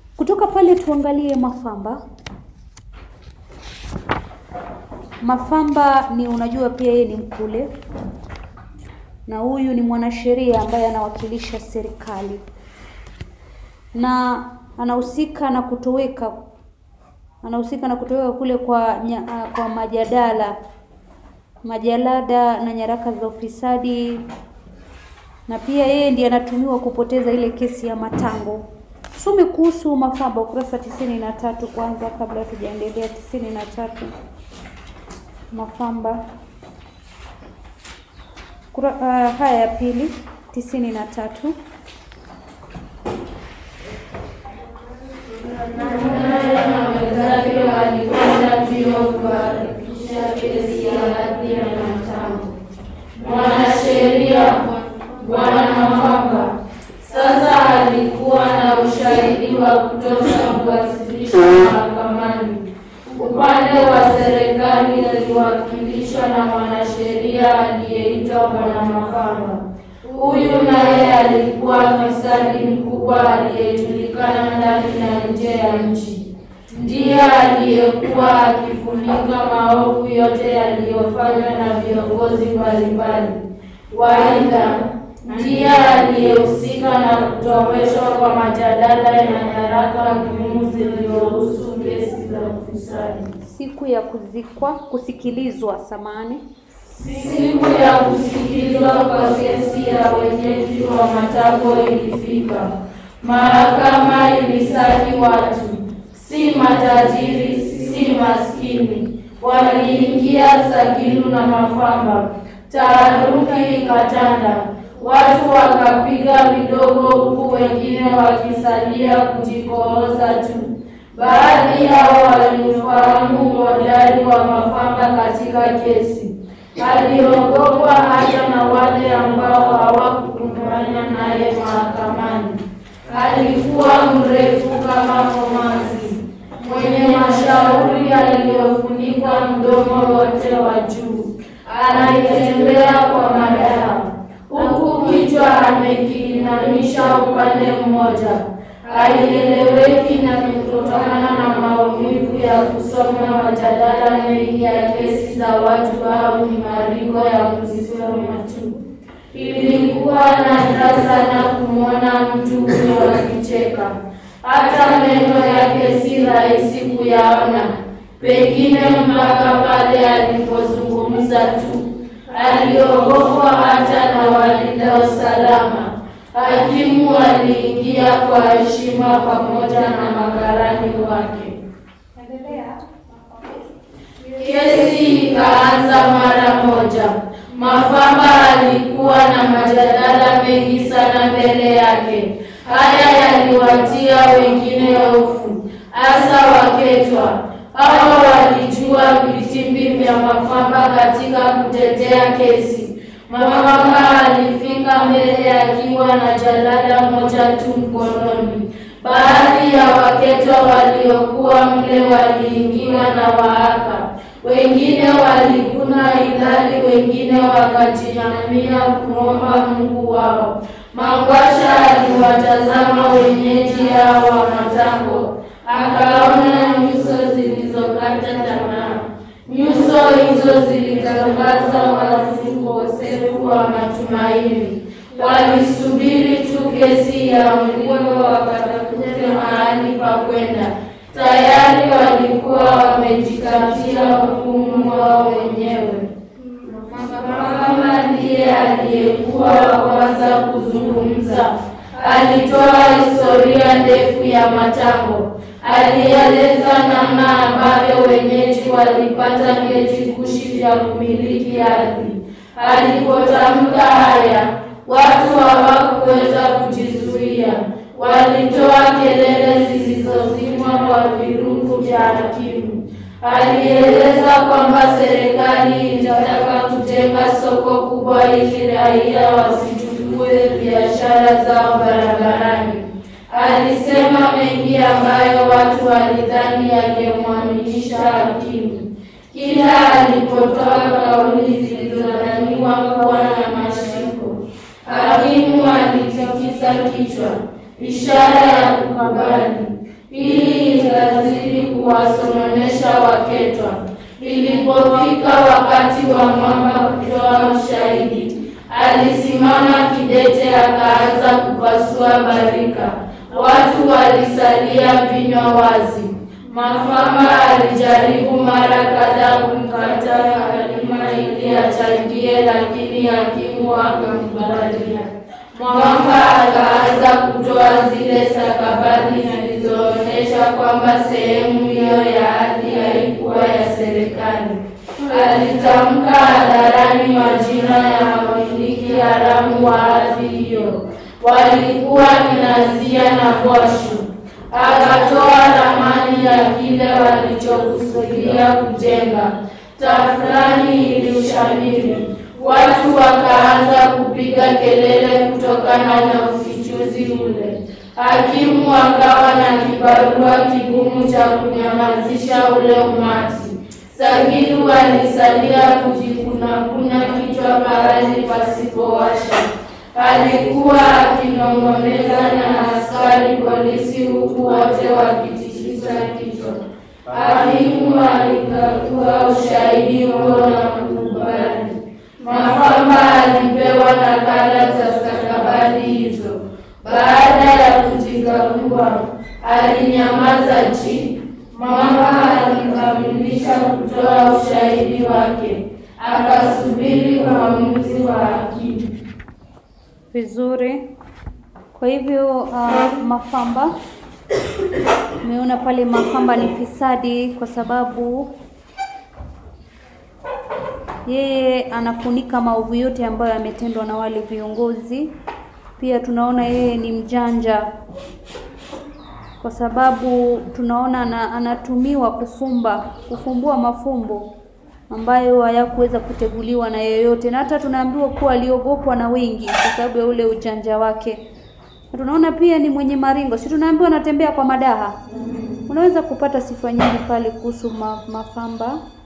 Kutoka pale tuangalie Mafamba. Mafamba ni unajua, pia yeye ni Mkule, na huyu ni mwanasheria ambaye anawakilisha serikali na anahusika na kutoweka anahusika na kutoweka kule kwa nya, kwa majadala majalada na nyaraka za ufisadi, na pia yeye ndiye anatumiwa kupoteza ile kesi ya Matango. Tusome kuhusu Mafamba ukurasa tisini na tatu kwanza kabla tujaendelea. tisini na tatu Mafamba Kura, uh, haya ya pili tisini na tatu wenzake walikwenda mbio kuharakisha kesi ya hadhi ya Matango. Mwanasheria Bwana Mafamba sasa alikuwa na ushahidi wa kutosha kuwasilisha mahakamani. Upande wa serikali aliwakilishwa na mwanasheria aliyeitwa Bwana Mafamba. Huyu naye alikuwa fisadi mkubwa aliyejulikana ndani na nje ya nchi. Ndiye aliyekuwa akifunika maovu yote yaliyofanywa na viongozi mbalimbali. Waidha, ndiye aliyehusika na kutoweshwa kwa majadala na nyaraka muhimu zilizohusu kesi za ufisadi. siku ya kuzikwa kusikilizwa samani Siku ya kusikilizwa kwa kesi ya wenyeji wa Matango ilifika. Mahakama ilisaki watu, si matajiri, si maskini. Waliingia Sagilu na Mafamba, taharuki ikatanda. Watu wakapiga vidogo, huku wengine wakisalia kujikooza tu. Baadhi yao waliufahamu uhodari wa Mafamba katika kesi aliogopwa hata na wale ambao hawakukumbana naye mahakamani. Alikuwa mrefu kama komanzi, mwenye mashauri aliyofunikwa mdomo wote wa juu, anayetembea kwa madaha, huku kichwa amekiinamisha upande mmoja. Haieleweki na ni kutokana na maumivu ya kusoma majadala mengi ya kesi za watu au ni mariko ya kuzisoma tu. Ilikuwa nadra sana kumwona mtu huyo akicheka, hata meno yake si rahisi kuyaona, pengine mpaka pale alipozungumza tu. Aliogopwa hata na walinda usalama. Hakimu aliingia kwa heshima pamoja na makarani wake. Kesi ikaanza mara moja. Mafamba alikuwa na majadala mengi sana mbele yake. Haya yaliwatia wengine hofu, hasa Waketwa. Hao walijua vitimbi vya Mafamba katika kutetea kesi. Mafamba alifika mbele akiwa na jalada moja tu mkononi. Baadhi ya Waketwa waliokuwa mle waliingiwa na wahaka, wengine walikuna ilali, wengine wakajinamia kumwomba Mungu wao. Mangwasha aliwatazama wenyeji hao wa Matango, akaona nyuso zilizokata tamaa. Nyuso hizo zilitangaza wazi ukosefu wa matumaini. Walisubiri tu kesi ya mlio wakatafute mahali pa kwenda. Tayari walikuwa wamejikatia hukumu wao wenyewe. Mama ndiye aliyekuwa wa kwanza kuzungumza. Alitoa historia ndefu ya Matango. Alieleza namna ambavyo wenyeji walipata vyeti kushi vya kumiliki ardhi. Alipotamka haya, watu hawakuweza kujizuia. Walitoa kelele zisizozimwa kwa virungu vya hakimu. Alieleza kwamba serikali inataka kujenga soko kubwa ili raia wasichukue biashara zao barabarani. Alisema mengi ambayo watu walidhani yangemwaminisha hakimu. Kila alipotoa kauli zilizodhaniwa kuwa na mashiko, hakimu alitikisa kichwa, ishara ya kukubali. kuwasononesha waketwa. Ilipofika wakati wa mwamba kutoa ushahidi, alisimama kidete, akaanza kupasua barika. Watu walisalia vinywa wazi. Mafamba alijaribu mara kadhaa kumkataa Halima ili achangie, lakini hakimu akamkubalia. Mwamba akaanza kutoa zile stakabadhi zilizoonyesha kwamba sehemu hiyo ya ardhi haikuwa ya serikali. Alitamka hadharani majina ya wamiliki haramu wa ardhi hiyo, walikuwa ni Nazia na Bwashu. Akatoa ramani ya kile walichokusudia kujenga. Tafrani ilishamiri. Watu wakaanza kupiga kelele kutokana na ufichuzi ule. Hakimu akawa na kibarua kigumu cha kunyamazisha ule umati. Sagilu alisalia kujikunakuna kichwa pahali pasipowasha. Alikuwa akinong'oneza na askari polisi, huku wote wakitikisa kichwa. Hakimu alikagua ushahidi huo na kukubali. Mafamba alipewa nakala za stakabadhi hizo. Baada ya kuzikagua, alinyamaza chini. Mama alikamilisha kutoa ushahidi wake, akasubiri uamuzi wa hakimu. Vizuri. Kwa hivyo uh, Mafamba umeona pale Mafamba ni fisadi kwa sababu yeye anafunika maovu yote ambayo yametendwa na wale viongozi. Pia tunaona yeye ni mjanja kwa sababu tunaona ana, anatumiwa kufumba kufumbua mafumbo ambayo hayakuweza kuteguliwa na yeyote, na hata tunaambiwa kuwa aliogopwa na wengi kwa sababu ya ule ujanja wake. Na tunaona pia ni mwenye maringo, si tunaambiwa anatembea kwa madaha. Unaweza kupata sifa nyingi pale kuhusu ma, Mafamba